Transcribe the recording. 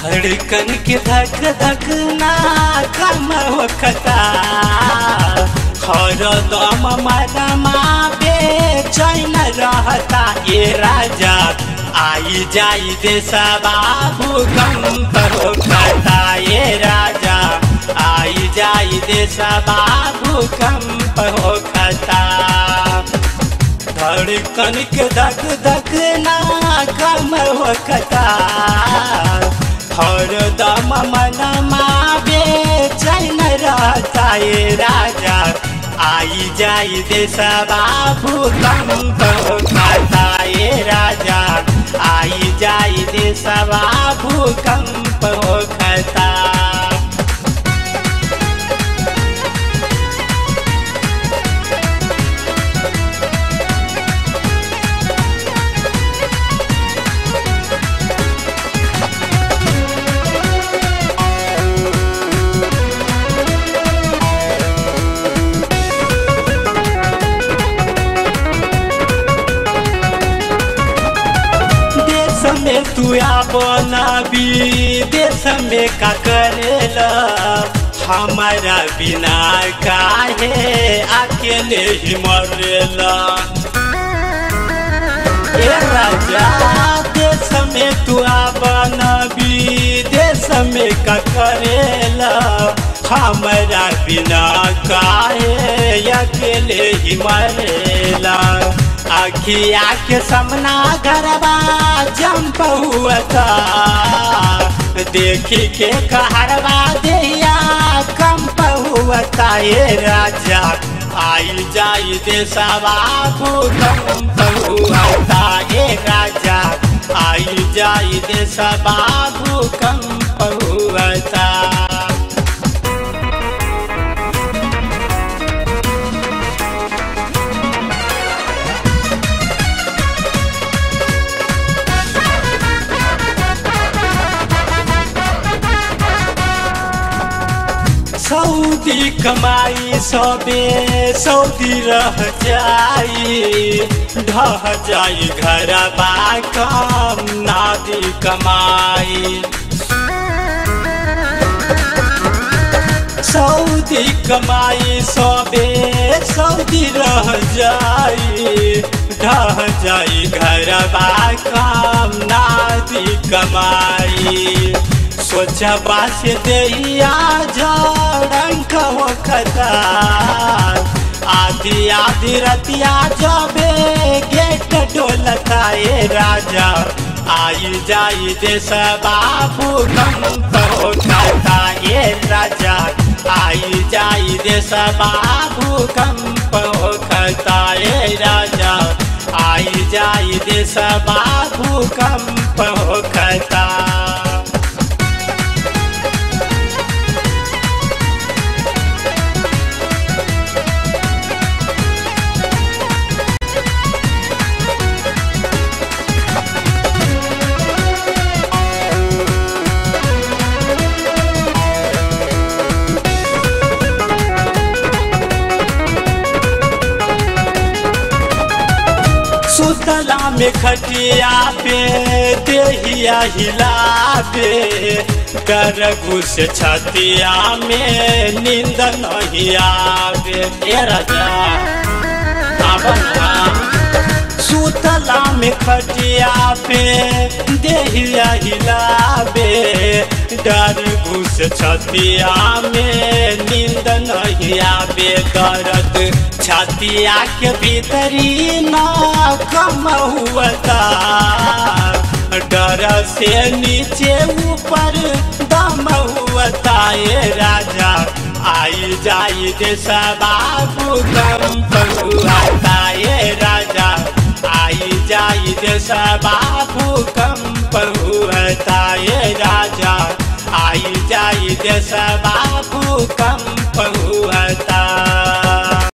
धड़कन के धक धक ना कम होखता हर दम मनमा बेचैन रहता ये राजा आई जाई देशा बाबू कंप होखता ये राजा आई जाई देशा बाबू कंप होखता धड़कन के धक धक ना कम होखता हर दम मनमा बेचैन रहता ये राजा आई जाई देशा बाबू कंप होखता ये राजा आई जाई देशा बाबू कंप होखता देश में तू अपना भी देश में का करेला हमारा बिना काहे अकेले ही मरेला ए राजा देश में तू अपना भी देश में का करेला हमारा बिना काहे अकेले ही मरेला अखिया के सामना गरबा जंप हुआ देखी के कहरवा दिया कंप हुआ ये राजा आई जाई देशवा भूकंप हुआ ये राजा आई जाई देशवा भूकंप हुआ सऊदी कमाई सबे सऊदी रह जाई ढह जाई घर कम नादी कमाई सऊदी कमाई सबे सऊदी रह जाई ढह जाई घर कम नादी कमाई सोचबा से दैया झड़ंक होखता आधी आधी रतिया जबे गेट डोलता ये राजा आई जाई देश बाबू कंप होखता ये राजा आई जाई देश बाबू कंप होखता ये राजा आई जाई देश बाबू कंप होखता सुतला में खटिया पे देहिया हिलाबे कर घुस छतिया में नींद नहीं आवे ए राजा सुतला में खटिया पे देहिया हिलाबे डर घुस छतिया में नींद नहीं आवे दर्द छतिया के भीतरी न कम हुआ डर से नीचे ऊपर दम हुआ ये राजा आई जाई देश बाबू कंप हुआ